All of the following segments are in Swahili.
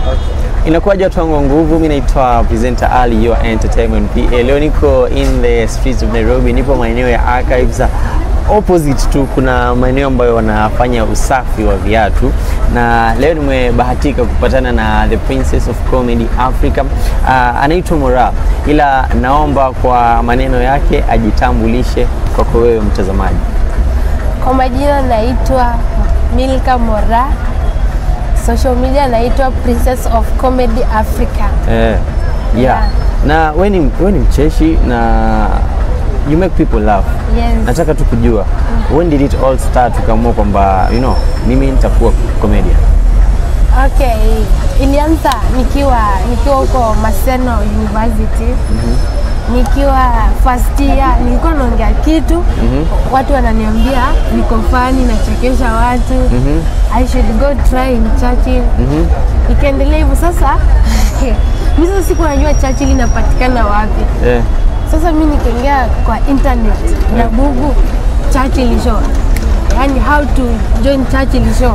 Inakuwaje watu wangu wa nguvu? Mimi naitwa presenter Ali, your entertainment PA. Leo niko in the streets of Nairobi, nipo maeneo ya Archives. Opposite tu kuna maeneo ambayo wanafanya usafi wa viatu, na leo nimebahatika kupatana na the princess of comedy Africa. Uh, anaitwa Mora, ila naomba kwa maneno yake ajitambulishe kwako wewe mtazamaji. Kwa majina naitwa Milka Mora. Social media naitwa Princess of Comedy Africa. Eh, yeah. Yeah. Na wewe ni wewe ni mcheshi na you make people laugh. Yes. Nataka tu kujua when did it all start ukaamua kwamba you know mimi nitakuwa comedian. Okay, ilianza nikiwa nikiwa huko Maseno University. Nikiwa first year nilikuwa naongea kitu watu wananiambia niko fani nachekesha watu I should go try in Churchill ikaendelea hivyo sasa mi sasa siku najua Churchill inapatikana wapi Eh. Sasa mi nikaingia kwa internet na Google Churchill show, yani how to join Churchill show.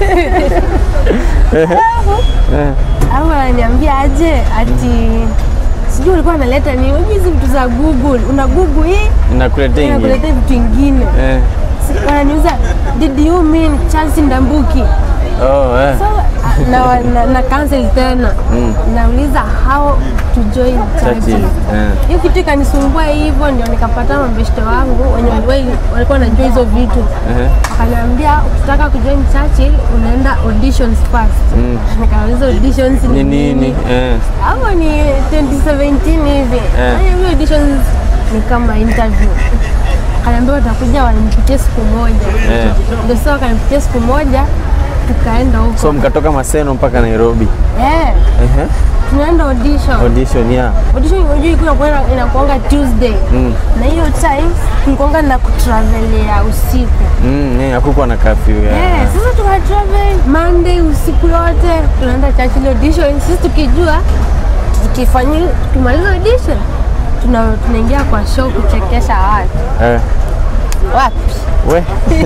Au ananiambia aje ati sijui ulikuwa analeta nini, unajua hizi vitu za Google, una Google hii Nakuletea ingine. inakuletea vitu ingine. Eh. Si- Wananiuza did you mean Charles Ndambuki? Oh, eh. So na, na, na cancel tena nauliza how to join Churchill. Churchill. Eh. hiyo kitu ikanisumbua hivyo, ndio nikapata mabeshte wangu wenye waliwahi- walikuwa wanajua hizo vitu Eh. wakaniambia ukitaka kujoin Churchill unaenda auditions first. Nikauliza auditions Ni nini? Eh. Hapo ni 2017 hivi. Eh. Yaani hiyo auditions ni kama interview. Akaniambia watakuja wanipitie siku moja. Eh. Ndio sasa wakanipitia siku moja tukaenda huko. So mkatoka Maseno mpaka Nairobi. Eh, Eh. tunaenda audition. Audition yeah. Audition unajua ilikuwa inakuwa- inakuanga Tuesday. Mm. Na hiyo time tulikuanga na kutravelia usiku. Mm, eh, hakukuwa na curfew. Eh, Yeah. sasa tuna travel Monday usiku yote tunaenda Churchill audition. Sisi tukijua tukifanya tukimaliza audition tuna tunaingia kwa show kuchekesha watu. Eh. Wapi? We.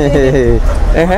Eh.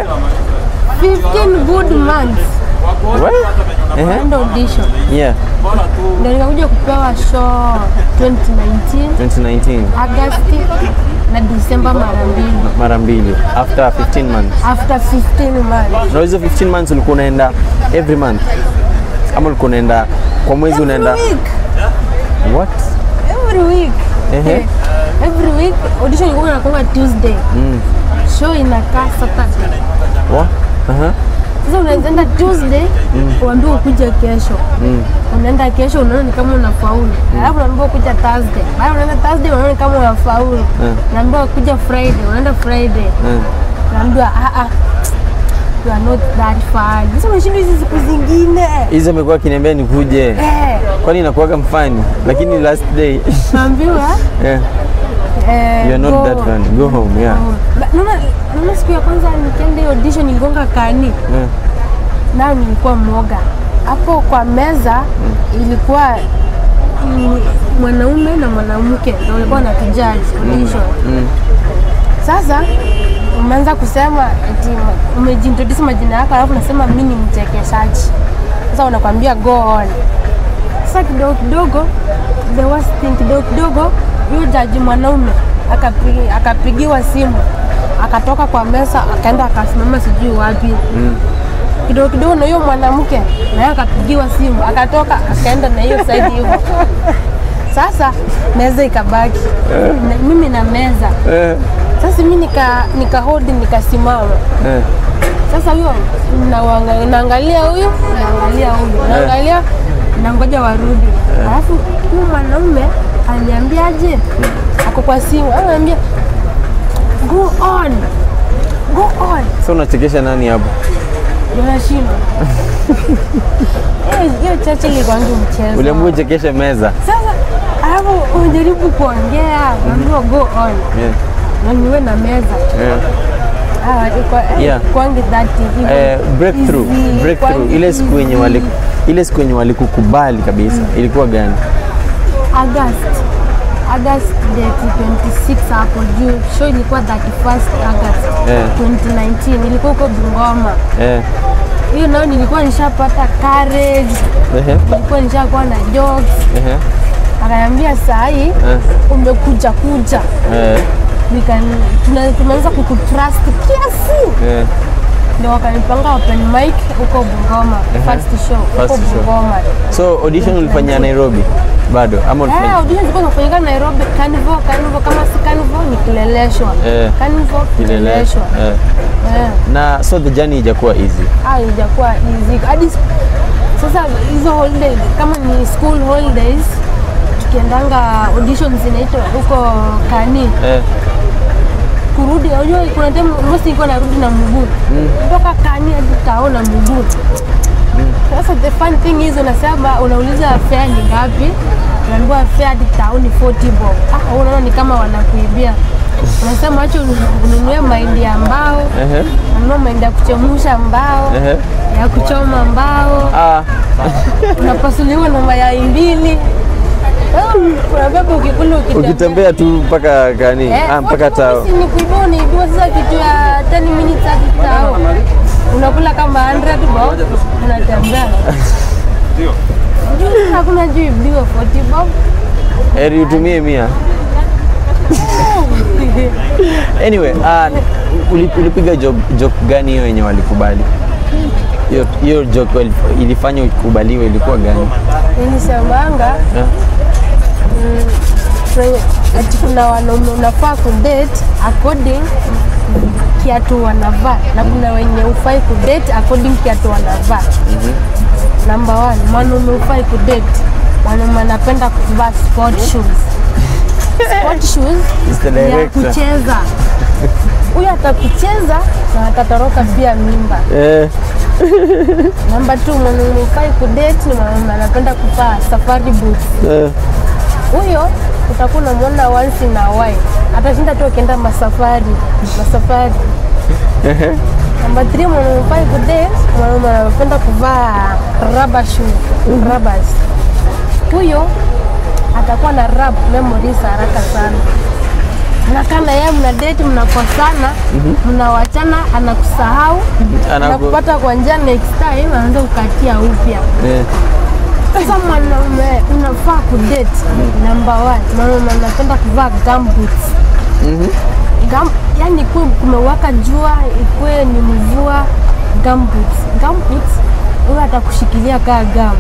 15 good months We. Eh. tunaenda audition. Yeah. Ndio nikakuja kupewa show 2019 2019 Agosti na Disemba mara mbili mara mbili after 15 months. after 15 months. Na hizo 15 months ulikuwa unaenda every month ama ulikuwa unaenda kwa mwezi unaenda Every week. what? Every week. Ehe. Eh, Every week audition ilikuwa inakuwa Tuesday. Show inakaa Saturday. What? Aha. Sasa unaenda Tuesday uambiwa ukuja kesho. Unaenda kesho unaona ni kama unafaulu. Alafu unaambiwa kuja Thursday. Baada unaenda Thursday unaona ni kama unafaulu. Unaambiwa kuja Friday, unaenda Friday. Mm. Unaambiwa ah ah you are not that fun. Sasa unashindwa hizi siku zingine. Hizo amekuwa akiniambia nikuje. Eh, Kwani inakuwaga mfani? Lakini last day unaambiwa yeah, eh you are not go- that fun. Go home, yeah. Ba- Naona naona siku ya kwanza nikienda hiyo audition niligonga kani. Yeah. nao nilikuwa mwoga hapo kwa meza ilikuwa mm, mwanaume na mwanamke ndio walikuwa na tujaji audition sasa umeanza kusema eti umejintroduce majina yako alafu nasema mimi ni mchekeshaji sasa unakwambia go on sasa kidogo kidogo the worst thing kidogo kidogo huyo jaji mwanaume akapigi, akapigiwa simu akatoka kwa meza akaenda akasimama sijui wapi kidogo kidogo na hiyo mwanamke naye akapigiwa simu akatoka akaenda na hiyo side hivyo sasa meza ikabaki na, mimi na meza Eh, sasa mi nika, nika hold nikasimama eh. sasa huyo nawanga- naangalia huyu naangalia huyu naangalia nangoja warudi alafu huyu mwanaume aliniambiaje ako kwa simu ananiambia go on go on So unachekesha nani hapo? Unashindwa. Hiyo- Hiyo chache ilikuwangi mchezo. Uliambiwa uchekeshe meza. Sasa alafu unajaribu kuongea, unaambiwa go on. Yeah. Na niwe na meza. Yeah. Ah, iko Yeah. kwangi that hivyo. Eh, breakthrough, Easy, breakthrough. kwangi Ile siku yenye easy. wali ile siku yenye walikukubali kabisa ilikuwa gani? August. August date 26 hapo juu. Show ilikuwa 31st August Eh. 2019. Ilikuwa huko Bungoma. Eh, hiyo nayo nilikuwa nishapata courage, Ehe. nilikuwa nishakuwa na jokes. Ehe. Akaniambia saa hii Eh. umekuja kuja, Eh. Nikan- tuna- tumeanza kukutrust kiasi Eh. ndio wakanipanga open mic huko Bungoma, first show huko First show. Bungoma. So audition ulifanya Nairobi bado ama Eh, ulifanya? audition zilikuwa zinafanyika Nairobi, Carnival, Carnival kama si Carnival ni Kileleshwa. Eh. Carnival Kileleshwa. Eh. Eh. Na so the journey ijakuwa easy. Ah, haijakuwa easy. Hadi s- sasa hizo holidays kama ni school holidays tukiendanga audition zinaitwa huko Kani Eh. kurudi, unajua kuna time most nilikuwa narudi na mguu kutoka Kani hadi Tao na mguu. Sasa the fun thing is unasema unauliza fare ni ngapi, unaambiwa fare hadi Tao ni 40 bob. Ah, unaona ni kama wanakuibia. Unasema acha ununue mahindi ya mbao, Ehe. ununue mahindi ya kuchemusha mbao, Ehe. ya kuchoma mbao, Ah. unapasuliwa na mayai mbili. Ah, Unabeba ukikula ukitembea. Ukitembea tu mpaka gani? Eh, Ah, mpaka tao. si ni kuibua unaibiwa sasa kitu ya 10 minutes hadi tao. Unakula kama 100 bob, unatembea. Juu hakuna juu ibiwa 40 bob. Heri utumie mia. Anyway, uh, uli- ulipiga joke, joke gani hiyo yenye walikubali? Hiyo hiyo joke wali- ilifanya ukubaliwe ilikuwa gani? Nilisemanga Eh? Kwenye- ati kuna wanaume unafaa kudate according kiatu wanavaa na kuna wenye ufai kudate according kiatu wanavaa. Number one, mwanaume ufai kudate mwanaume anapenda kuvaa sport shoes. Sport shoes It's the ni ya director. kucheza. Huyu atakucheza na atatoroka pia mimba. Eh, Namba two, mwanaume ufai kudate ni mwanaume anapenda kuvaa safari boots. eh, huyo utakuwa unamwona once in a while, atashinda tu akienda masafari masafari. Namba 3 mwanaume fai kudate, mwanaume anapenda kuvaa rubber shoe, rubbers. Huyo atakuwa na rap memories haraka sana. Mnakaa na yeye mna date, mnakosana, mnawachana, anakusahau, Anaku- anakupata kwa njia, next time anaanza kukatia upya. eh. Sasa mwanaume unafaa kudate number one, mwanaume anapenda kuvaa gumboots. Gum, yani kuwe kumewaka jua, ikuwe ni mvua, gumboots. Gumboots huyo atakushikilia kaa gum.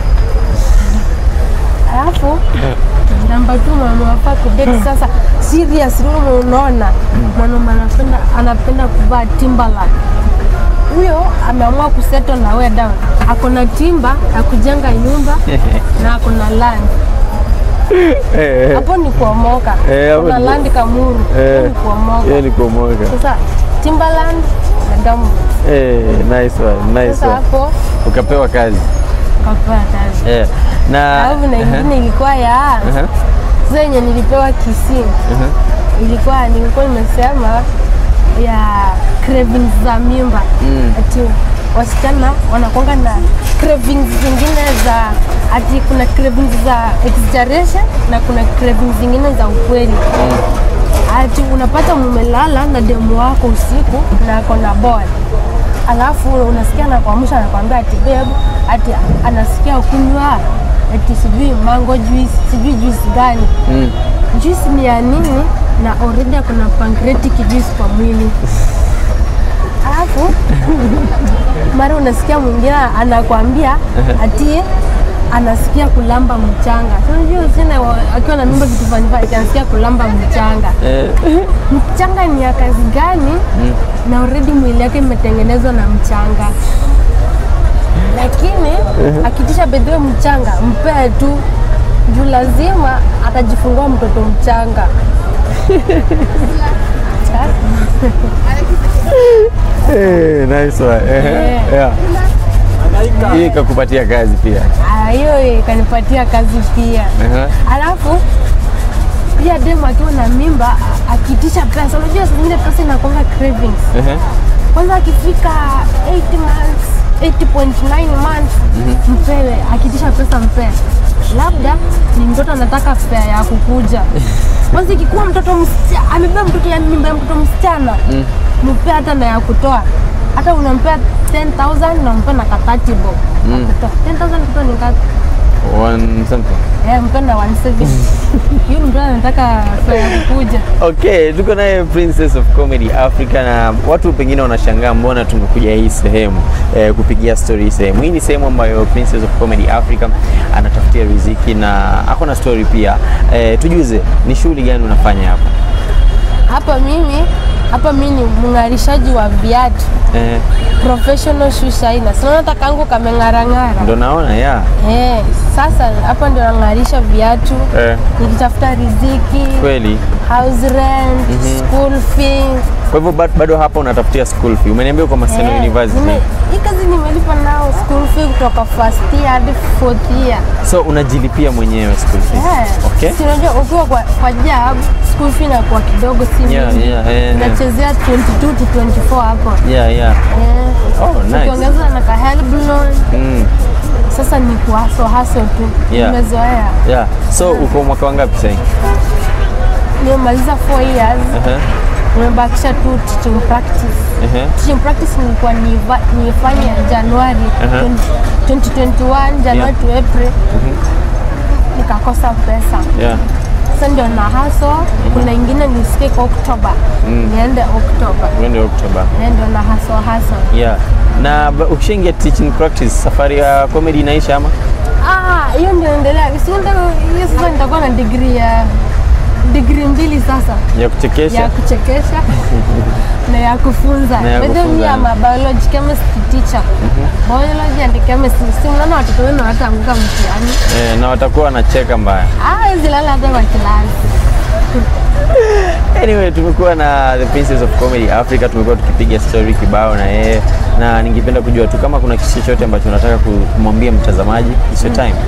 Alafu namba tu mwanaume anafaa kudate sasa serious, wewe unaona mwanaume anapenda anapenda kuvaa Timberland huyo ameamua kusettle na wewe down. Ako na timba ya kujenga nyumba na ako na land. Eh, Hapo ni kuomoka. Eh, hapo Kuna ni- land Kamuru. Hapo eh. ni kuomoka. Hiyo ni kuomoka. Sasa Timberland na damu. Eh, nice one, nice Sasa one. hapo Ukapewa kazi. kapewa kazi. Eh. Na Alafu na ingine ilikuwa ya Aha, sasa yenye nilipewa Kisii. aha. Ilikuwa nilikuwa nimesema ya cravings za mimba. Mm. Ati wasichana wanakuanga na cravings zingine za ati kuna cravings za exaggeration na kuna cravings zingine za ukweli. Ati unapata mumelala na demu wako usiku na ako na boy, alafu unasikia anakuamsha anakwambia ati babe, ati anasikia kunywa ati sijui mango juice, sijui juice gani Mm. juice ni ya nini na already kuna pancreatic juice kwa mwili alafu mara unasikia mwingine anakwambia ati anasikia kulamba mchanga. So, Unajua sina akiwa na mimba vitu vanifanya anasikia kulamba mchanga. Eh, Mchanga ni ya kazi gani? Na already mwili yake imetengenezwa na mchanga, lakini akitisha bedhiwe mchanga mpee tu juu lazima atajifungua mtoto mchanga. eh, nice one. Eh, Eh. yeah. Hii ikakupatia kazi pia. Ah, hiyo ikanipatia kazi pia. Aha. Alafu pia demu akiwa na mimba akitisha pesa, unajua saa zingine pesa inakuanga cravings. Aha. Kwanza akifika 8 months 8.9 months mpewe, akitisha pesa mpee. Labda ni mtoto anataka fea ya kukuja. Kwanza ikikuwa mtoto msichana amebeba mtoto ya mimba ya mtoto msichana mpee hata na ya kutoa hata unampea 10000 unampea na ka 30 bob Mm. Akutoa. 10000 kutoa ni ngapi One something. eh mpea na 170 hiyo mtu anataka fare ya kukuja Okay, tuko naye Princess of Comedy Africa na watu pengine wanashangaa mbona tumekuja hii sehemu eh, kupigia story hii sehemu. Hii ni sehemu ambayo Princess of Comedy Africa anatafutia riziki na ako na story pia. Eh, tujuze ni shughuli gani unafanya hapa? hapa mimi hapa mimi ni mng'arishaji wa viatu Eh, professional shoe shiner sinaona hata kangu kameng'arang'ara ndo naona ya. eh, sasa hapa ndio nang'arisha viatu Eh, nikitafuta riziki kweli. house rent school fees Kwa hivyo bado, bado hapa unatafutia school fee. Umeniambia kwa Maseno Eh, University. nime- hii kazi nimelipa nao school fee kutoka first year hadi fourth year So unajilipia mwenyewe school fees. Eh, Okay. si unajua ukiwa kwa, kwa job school fee inakuwa kidogo si Yeah, mingi. yeah, eh, eh. Unachezea 22 to 24 hapo Yeah, yeah. Eh, Oh, nice. ukiongeza na ka help loan Mm. sasa ni kuhaso haso tu Yeah. nimezoea Yeah. So uko mwaka wangapi sasa? nimemaliza 4 years Uh-huh. nimebakisha tu teaching practice Uh-huh. teaching practice nilikuwa niva- nifanye Januari Aha. 20 2021 Januari to April nikakosa pesa Yeah. sasa ndio na haso kuna ingine nisikie kwa Oktoba niende Oktoba Mwende Oktoba. Eh, ndio na haso haso Yeah. Na ba- ukishaingia teaching practice, safari ya comedy inaisha ama? Ah, hiyo ndio endelea. Si nataka hiyo sasa nitakuwa na degree ya degree mbili sasa Ya kuchekesha? ya kuchekesha na ya kufunza. Na ya By the way, kufunza. I'm a biology chemistry teacher. Biology and chemistry. Si mnaona watoto wenu wataanguka mtihani. Eh, na watakuwa wanacheka mbaya. Ah, hizi lala hata kwa kilasi. Anyway, tumekuwa na the Princess of Comedy Africa, tumekuwa tukipiga story kibao na yeye, na ningependa kujua tu kama kuna kitu chochote ambacho unataka ku- kumwambia mtazamaji. It's your time.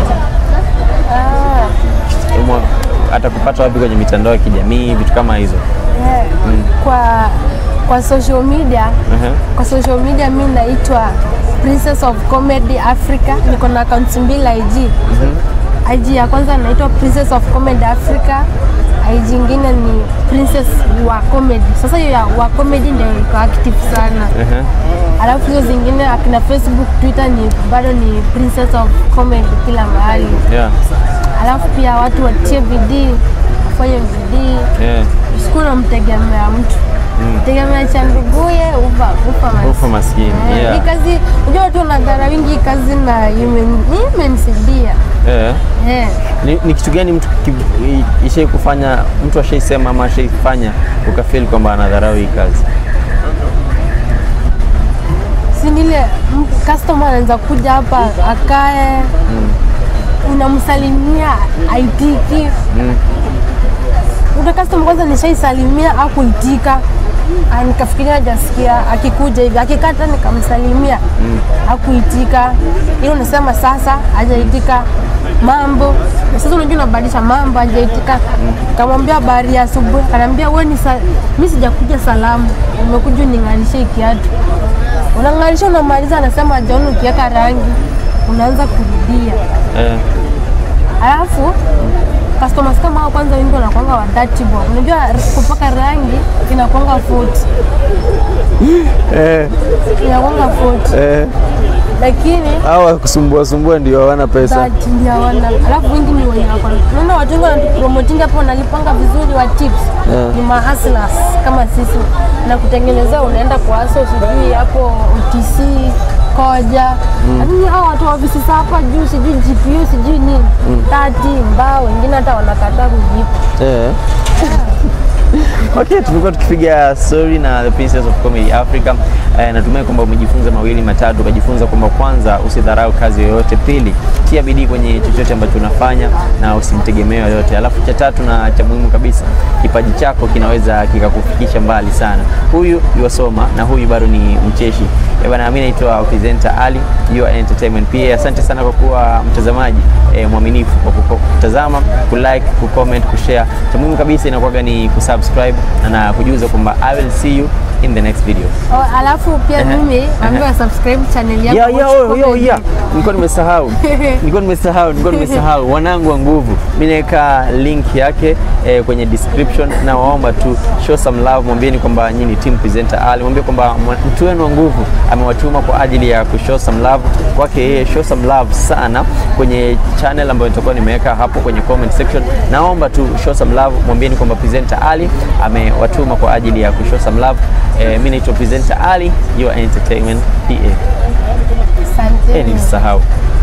Ah, Umwa- Atakupata wapi kwenye mitandao ya kijamii, vitu kama hizo? yeah. Kwa kwa social media Uh-huh. kwa social media mi naitwa Princess of Comedy Africa. Niko na accounts mbili IG. IG ya kwanza naitwa Princess of Comedy Africa. IG ingine ni Princess wa Comedy. Sasa hiyo ya wa Comedy ndio iko active sana. Uh-huh. Alafu hizo zingine akina Facebook, Twitter ni bado ni Princess of Comedy kila mahali. Yeah. Alafu pia watu watie bidii, wafanye bidii, Yeah. usiku namtegemea mtu tegemea cha nduguye ufa ufa maskini. Ufa maskini. Eh, Yeah. Hii kazi unajua watu wanadhara wingi hii kazi na imen- hii imenisaidia Eh. eh. Ni, ni kitu gani mtu ki- i- ishai kufanya mtu ashaisema ama ashaifanya ukafeel kwamba anadharau hii kazi? si nile m- customer anaweza kuja hapa akae unamsalimia aitiki Mm. ule customer kwanza nishaisalimia akuitika Ah, nikafikiria hajasikia akikuja hivi akikata nikamsalimia akuitika hiyo unasema sasa hajaitika mambo sasa unajua unabadilisha mambo hajaitika kamwambia habari ya asubuhi anaambia we ni sa... mi sijakuja salamu umekuja uning'arishe kiatu unang'arisha unamaliza anasema hajaona ukiweka rangi unaanza kurudia Eh. alafu customers kama hao kwanza wengi wanakwanga wa dirty boy. Unajua r- kupaka rangi inakwanga 40 Eh. inakwanga 40 Eh. lakini Hawa kusumbua sumbua ndio hawana pesa. 30 ndio hawana. Alafu wengi ni wenye wako. Unaona watu wengi wanatupromotinga hapo wanalipanga vizuri wa tips. Yeah. Ni mahustlers kama sisi na kutengenezea unaenda kwa aso sijui hapo OTC koja lakini hao watu wa ofisi za hapa juu sijui GPU sijui nini tati mbao wengine hata wanakataa kujipa Eh. Okay, tumekuwa tukipiga story na the Princess of Comedy Africa. Eh, natumai kwamba umejifunza mawili matatu, ukajifunza kwamba kwanza usidharau kazi yoyote, pili tia bidii kwenye chochote ambacho unafanya na usimtegemee yoyote, alafu cha tatu na cha muhimu kabisa, kipaji chako kinaweza kikakufikisha mbali sana. Huyu yuwasoma na huyu bado ni mcheshi. Eh, bana, mimi naitwa presenter Ali, you are entertainment PA. Asante sana kwa kuwa mtazamaji eh, mwaminifu kwa kuko- kutazama, kulike, kucomment, kushare. Cha muhimu kabisa inakuwaga ni kusubscribe na, na kujuza kwamba I will see you in the next video. Oh, alafu pia Ehe, mimi ehe. naambiwa subscribe channel yangu Yeah, yeah, Watch oh, yo, Comedy. yeah. Nilikuwa nimesahau. nilikuwa nimesahau, nilikuwa nimesahau wanangu wa nguvu. Mimi naweka link yake eh, kwenye description na waomba tu show some love, mwambieni kwamba nyinyi ni team presenter Ali, mwambie kwamba mwa- mtu wenu wa nguvu amewatuma kwa ajili ya kushow some love kwake yeye. Show some love sana kwenye channel ambayo nitakuwa nimeweka hapo kwenye comment section. Naomba tu show some love, mwambieni kwamba presenter Ali amewatuma kwa ajili ya kushow some love. Eh, mimi naitwa presenter Ali, your entertainment PA. Asante. Eh, nilisahau.